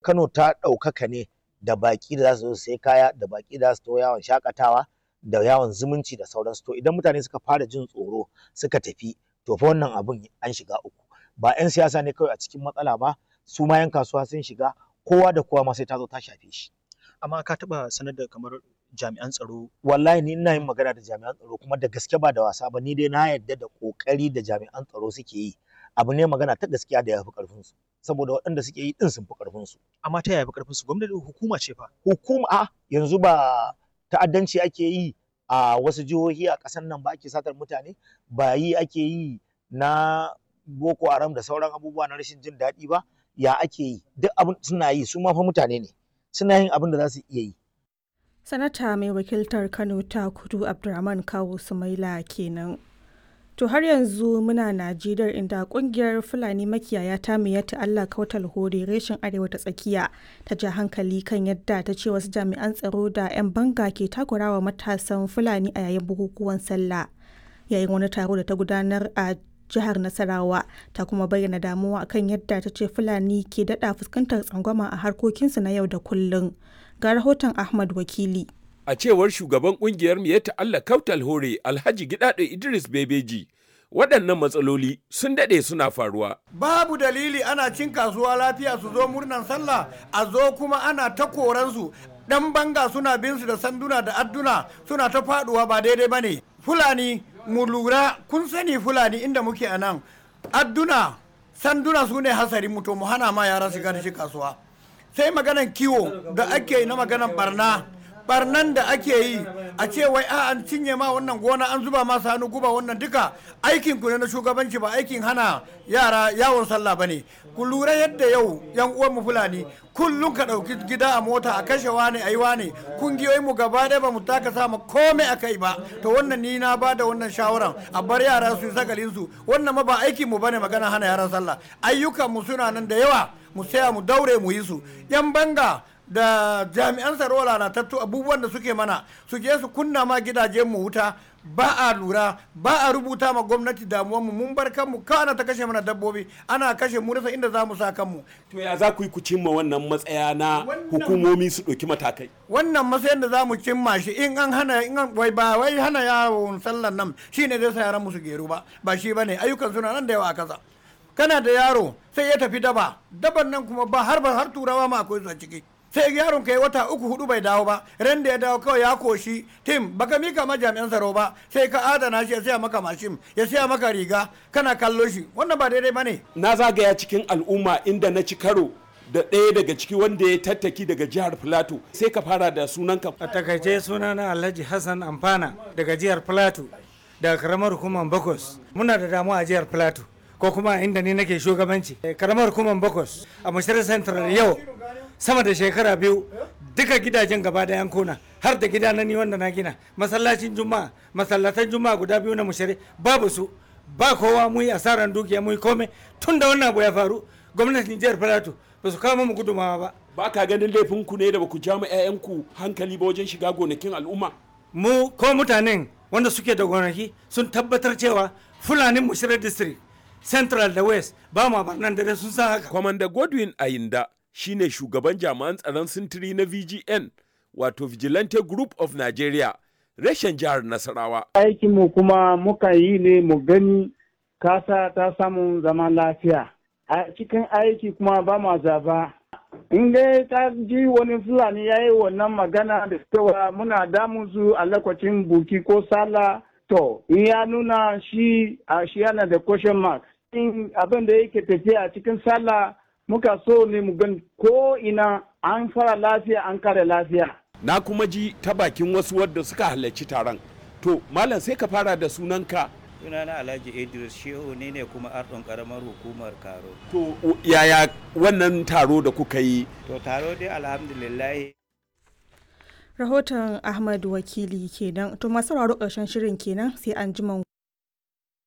Kano ta ɗaukaka ne da baƙi da za su zo su sai kaya da baƙi da za su to yawon shakatawa da yawon zumunci da sauransu to idan mutane suka fara jin tsoro suka tafi to fa wannan abun an shiga uku ba 'yan siyasa ne kawai a cikin matsala ba su ma 'yan kasuwa sun shiga kowa da kowa ma sai ta zo ta shafe shi amma ka taɓa sanar da kamar jami'an tsaro wallahi ni ina yin magana da jami'an tsaro kuma da gaske ba da wasa ba ni dai na yarda da kokari da jami'an tsaro suke yi abu ne magana ta gaskiya da ya fi karfin su saboda waɗanda suke yi din sun fi karfin su amma ta yaya fi karfin su gwamnati hukuma ce fa hukuma a yanzu ba ta'addanci ake yi a wasu jihohi a ƙasar nan ba ake satar mutane ba yi ake yi na boko haram da sauran abubuwa na rashin jin daɗi ba ya ake yi duk abin suna yi su ma fa mutane ne suna yin abin da za su iya yi Sanata mai wakiltar Kano ta kudu Abdurrahman Kawu Sumaila kenan. To har yanzu muna Najeriya inda kungiyar Fulani makiyaya ta miyatta Allah kautal hore reshen arewa ta tsakiya ta ja hankali kan yadda ta ce wasu jami'an tsaro da 'yan banga ke takurawa matasan Fulani a yayin bukukuwan sallah. Yayin wani taro da ta gudanar a jihar Nasarawa ta kuma bayyana damuwa kan yadda ta ce Fulani ke daɗa fuskantar tsangwama a harkokinsu na yau da kullum. Ga rahoton Ahmad Wakili. A cewar shugaban kungiyar Miyatta Allah Kautal Hore Alhaji Gidado Idris Bebeji, waɗannan matsaloli sun daɗe suna faruwa. Babu dalili ana cin kasuwa lafiya su zo murnan sallah a zo kuma ana ta koransu ɗan banga suna bin su da sanduna da adduna suna ta faɗuwa ba daidai ba ne. Fulani mu lura kun sani Fulani inda muke a nan adduna sanduna su ne hasarin mu to mu hana ma yara shiga da shi kasuwa. Sai maganan kiwo da ake na maganan barna. barnan da ake yi a ce wai a an cinye ma wannan gona an zuba ma hannu guba wannan duka aikin ku ne na shugabanci ba aikin hana yara yawon sallah bane ku lura yadda yau yan uwan mu fulani kullum ka dauki gida a mota a kashe wani ayi wani kungiyoyin mu gaba ɗaya ba mu taka sama komai a kai ba to wannan ni na bada wannan shawaran a bar yara su yi sagalin su wannan ma ba aikin mu bane magana hana yaran sallah ayyukan mu suna nan da yawa mu saya mu daure mu yi su yan banga da jami'an tsaro lalatattu abubuwan da suke mana su je su kunna ma gidajen mu wuta ba a lura ba a rubuta ma gwamnati damuwar mu mun bar kanmu kawai ana ta kashe mana dabbobi ana kashe mu rasa inda za mu sa kanmu To ya za ku yi ku cimma wannan matsaya na hukumomi su ɗauki matakai? wannan matsayin da za mu cimma shi in an hana in an wai ba wai hana yawon sallan nan shine zai sa yaran mu su geru ba ba shi bane ayyukan suna nan da yawa a kasa kana da yaro sai ya tafi daba daban nan kuma ba har ba har turawa ma akwai su a ciki sai yaron kai wata uku hudu bai dawo ba ran da ya dawo kawai ya koshi tim baka mika ma jami'an tsaro ba sai ka adana shi ya siya maka mashin ya siya maka riga kana kallo shi wannan ba daidai bane Na zagaya cikin al'umma inda na ci karo da ɗaya daga ciki wanda ya tattaki daga jihar Filato sai ka fara da sunanka. a takaice sunana alhaji hassan amfana daga jihar plateau daga karamar hukumar bakos muna da damuwa a jihar plateau ko kuma inda ni nake shugabanci Eh, karamar hukumar bakos a mashirar central yau sama da shekara biyu duka gidajen gaba da yankuna har da gida na ni wanda na gina masallacin juma'a masallatan juma'a guda biyu na mushari babu su ba kowa mu yi asaran dukiya mu yi komai tun da wannan abu ya faru gwamnatin jihar plateau ba su kawo mu gudumawa ba Ba ka ganin laifinku ne da ba ku ja ma 'ya'yanku hankali ba wajen shiga gonakin al'umma? mu ko mutanen wanda suke da gonaki sun tabbatar cewa fulanin mushirar district central da west ba ma barnan dare sun san haka Kwamanda Godwin Ayinda shine shugaban jami'an tsaron sintiri na VGN wato Vigilante Group of Nigeria reshen jihar Nasarawa. aikinmu kuma muka yi ne mu gani kasa ta samu zaman lafiya a cikin aiki kuma ba ma zaba in dai ta ji wani fulani ya yi wannan magana da cewa muna damun su a lokacin buki ko sala to in ya nuna shi a shi yana da question mark in abin da yake tafiya a cikin sallah muka so ne mu gani ko ina an fara lafiya an kare lafiya Na kuma ji ta bakin wasu wadda suka halarci taron. To, Malam sai ka fara da sunanka. sunana alhaji idris shehu ne ne kuma ardon karamar hukumar karo To, u- yaya wannan taro da kuka yi? to taro dai alhamdulillah Rahoton Ahmad Wakili kenan. To masu sauraro ƙarshen shirin kenan sai an ji